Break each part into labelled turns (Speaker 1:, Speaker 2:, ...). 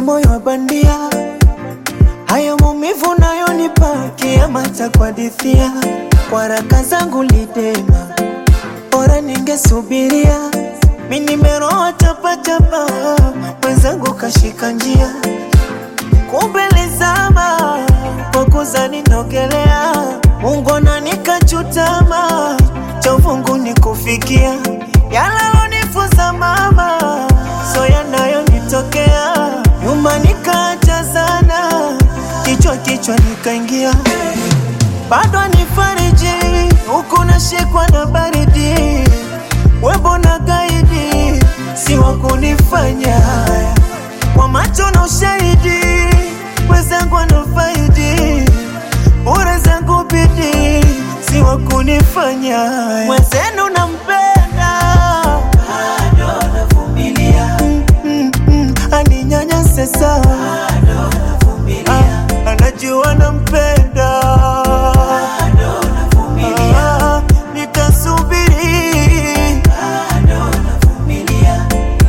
Speaker 1: moyo wa bandia, haya maumivu nayonipa kiama cha kuhadithia. Kwa raka zangu lidema, bora ningesubiria. Mi nimeroa chapachapa, mwenzangu kashika njia, kumbe lizama kwa kuzani nogelea. Mungu ananikachutama, cha uvungu ni kufikia yalalonifunza mama, so yanayonitokea nyuma nikaacha sana, kichwa kichwa nikaingia, bado nifariji huku nashikwa na baridi, webo na gaidi si wa kunifanya haya kwa macho na ushahidi, wenzangu wanafaidi bure zangu bidi si wa kunifanya haya. mwenzenu nampenda bado navumilia, mm, mm, aninyanyase sawa bado navumilia, anajua nampenda bado navumilia, nitasubiri bado navumilia.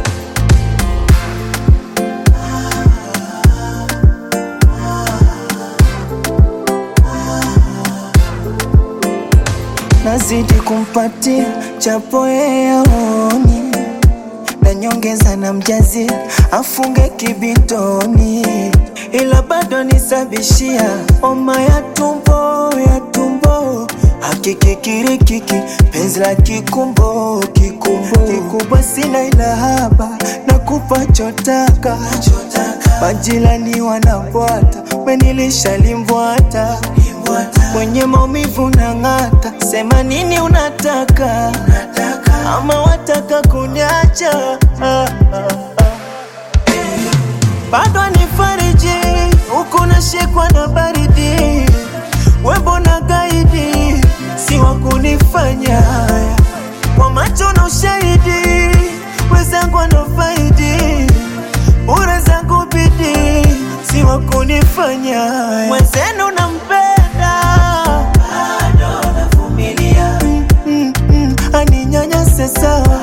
Speaker 1: nazidi kumpatia chapo yeye aoni na nyongeza na mjazi afunge kibitoni, ila bado nisabishia homa ya tumbo ya tumbo hakikikirikiki penzi la kikumbo kikumbo kikubwa sina ila haba na kupa chotaka majirani wanabwata menilisha limbwata kwenye maumivu na ng'ata, sema nini unataka, ama wataka kunyacha ah, ah, ah. Bado nifariji huku nashikwa na baridi, webo na gaidi si wa kunifanya haya kwa macho na ushahidi, wenzangu wanafaidi bure zangu bidi si wa kunifanya haya. mwenzenu nampenda bado navumilia, mm, mm, aninyanyase sawa